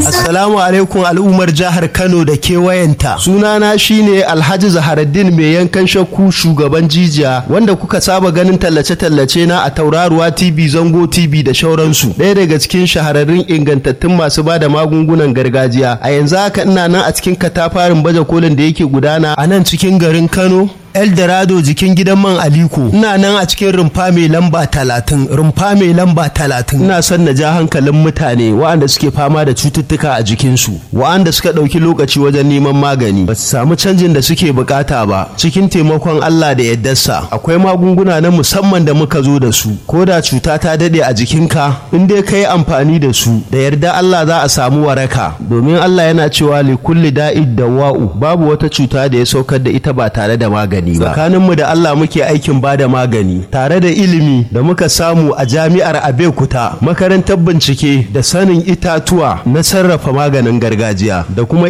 Assalamu alaikum al'ummar jihar Kano da kewayenta. Sunana shine Alhaji Zaharaddin mai yankan shakku shugaban jijiya wanda kuka saba ganin tallace-tallace na a Tauraruwa TV, Zango TV da shauransu. Ɗaya daga cikin shahararrun ingantattun masu bada magungunan gargajiya. A yanzu haka ina nan a cikin katafarin baje kolin da yake gudana a nan cikin garin Kano. Eldorado jikin gidan man Aliko ina nan a cikin rumfa mai lamba talatin rumfa mai lamba talatin ina son na ja hankalin mutane waɗanda suke fama da cututtuka a jikinsu waɗanda suka ɗauki lokaci wajen neman magani ba su samu canjin da suke bukata ba cikin taimakon Allah da yaddarsa akwai magunguna na musamman da muka zo da su ko da cuta ta daɗe a jikinka in dai ka yi amfani da su da yarda Allah za a samu waraka domin Allah yana cewa li kulli da'id dawa'u babu wata cuta da ya saukar da ita ba tare da magani magani ba tsakaninmu da Allah muke aikin bada magani tare da ilimi da muka samu a jami'ar Abeokuta makarantar bincike da sanin itatuwa na sarrafa maganin gargajiya da kuma